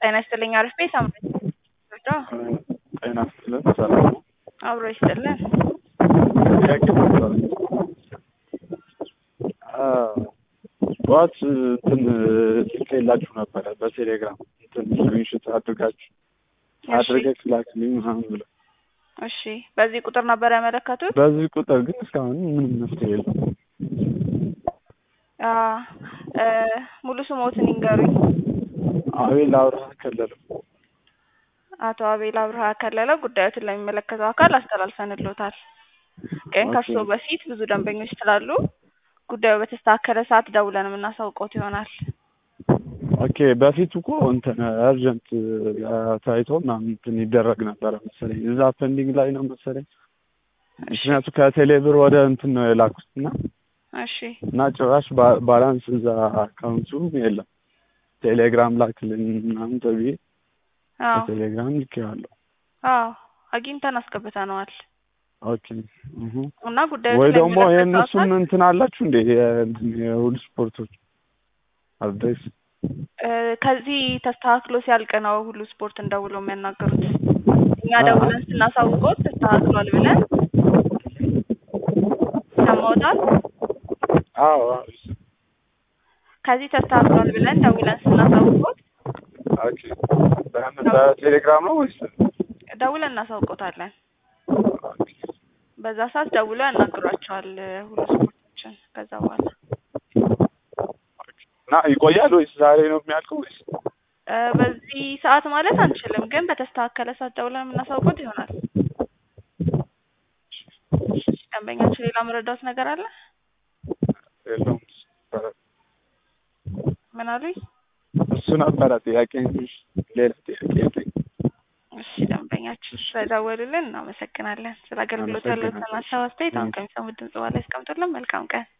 ጤና ይስጥልኝ አሪፍ ቤት አምሮኝ ጤና ይስጥልን ሰላም ነው? አብሮ ይስጥልን። ጥያቄ ነበረ። ጠዋት እንትን ልኬላችሁ ነበረ በቴሌግራም እንትን ስክሪንሾት አድርጋችሁ አድርገህ ላክልኝ ምናምን ብለው እሺ፣ በዚህ ቁጥር ነበር ያመለከቱት? በዚህ ቁጥር ግን እስካሁን ምንም መፍትሄ የለም። አ እ ሙሉ ስሞትን ይንገሩኝ። አቤል አብርሃ ከለለው። አቶ አቤል አብርሃ ከለለ ጉዳዮትን ለሚመለከተው አካል አስተላልፈንልዎታል። ግን ከእርሶ ኦኬ። በፊት ብዙ ደንበኞች ስላሉ ጉዳዩ በተስተካከለ ሰዓት ደውለን የምናሳውቅዎት ይሆናል። ኦኬ በፊት እኮ እንትን አርጀንት ታይቶ ምናምን እንትን ይደረግ ነበረ መሰለኝ እዛ ፔንዲንግ ላይ ነው መሰለኝ። ምክንያቱም ከቴሌ ብር ወደ እንትን ነው የላኩት እና እሺ እና ጭራሽ ባ- ባላንስ እዛ አካውንቱ የለም። ቴሌግራም ላክልኝ ምናምን ተብዬ አዎ በቴሌግራም ልኬዋለሁ። አዎ አግኝተን አስገብተነዋል ኦኬ እሁ። እና ጉዳዩ ወይ ደግሞ ስለሚመለከተው የእነሱም አካል እንትን አላችሁ እንዴ የእንትን የሁሉ ስፖርቶች አድሬስ እ ከዚህ ተስተካክሎ ሲያልቅ ነው ሁሉ ስፖርት እንደውሎ የሚያናገሩት። እኛ አ- ደውለን ስናሳውቅዎት ተስተካክሏል ብለን ሰማዎታል። አዎ አዎ። ከዚህ ተስተካክሏል ብለን ደውለን ስናሳውቅዎት ኦኬ በምን በቴሌግራም ነው ወይስ ደውለን እናሳውቅዎታለን። ኦኬ በዛ ሰዓት ደውለው ያናግሯቸዋል ሁሉ ስፖርቶችን። ከዛ በኋላ እና ይቆያል ወይስ ዛሬ ነው የሚያልቀው ወይስ እ በዚህ ሰዓት ማለት አንችልም፣ ግን በተስተካከለ ሰዓት ደውለን የምናሳውቅዎት ይሆናል። ደንበኛችን ሌላ መረዳት ነገር አለ? የለውም? ምን አሉኝ? እሱ ነበረ ጥያቄ እንጂ ሌላ ጥያቄ የለኝም። እሺ ደንበኛችን ስለደወሉልን እናመሰግናለን። ስለ አገልግሎት ያለዎትን ሀሳብ አስተያየት አሁን ከሚሰሙት ድምጽ በኋላ ያስቀምጡልን። መልካም ቀን።